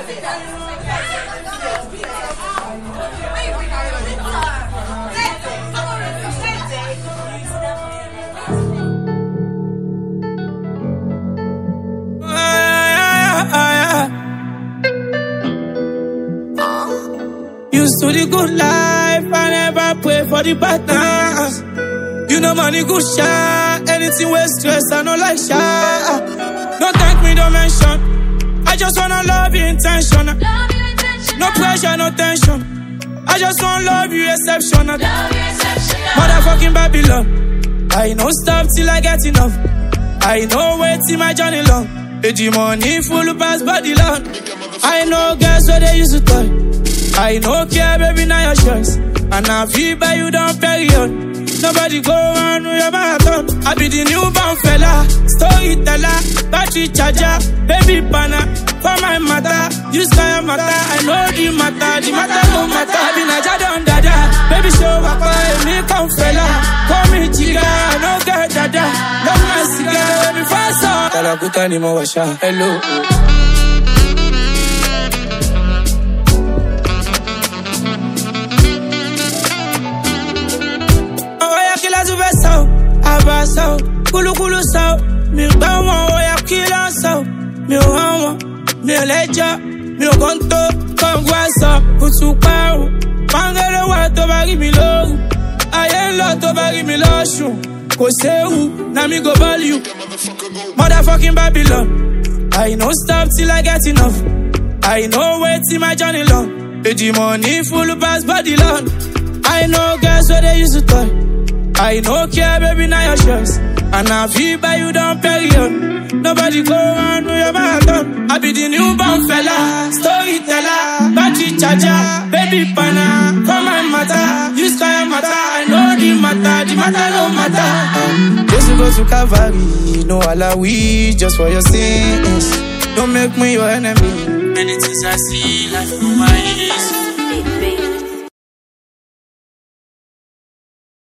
Used to the good life, I never pray for the bad times. You know money good shot, anything with stress, I no like shot. Don't thank me, don't mention. I just wanna love you intentional. Love you intentional. No pressure, no tension. I just wanna love you exceptional. Love you exceptional. Motherfucking Babylon. I no stop till I get enough. I know wait till my journey long. The money full pass body long. I know girls where they used to toy. I no care, baby, now your choice. And I feel by you down period. Nobody go on with your marathon. I be the newborn fella, storyteller, battery charger, baby banner. For my matter, you sky matter. I know the matter, the matter no matter. I be Naja don dada, baby show up, me come fella. Call me chica, no get dada. Love my cigar, baby fast up. Talakuta ni mo washa, hello. Oya kila tu fẹ́ sọ, àbá sọ, kúlúkúlú sọ, mi gbọ́ wọn, oya kí ló ń sọ, mi ò hàn wọn, mi ò lẹ́jọ́, mi ò kàn tó, kọ̀ǹgù àṣọ, kùtù parun, pàǹgẹ́lẹ́ wà tó bá rí mi lóru, ayé ń lọ tó bá rí mi lọ́sùn, kò séwu, na mi go ball you, motherfucking Babylon, I no stop till I get enough, I know wait till my journey long, the money full pass body long. I know girls where they used to toy. I no care, baby, now your choice. And I feel by you down period. Nobody go on with your marathon. I be the newborn fella, storyteller, battery charger, baby pana. For my matter, you sky matter. I know the matter, the matter no matter. Just go to Calvary, no alawi, just for your sins. Don't make me your enemy. Many things I see, life through my eyes. Baby,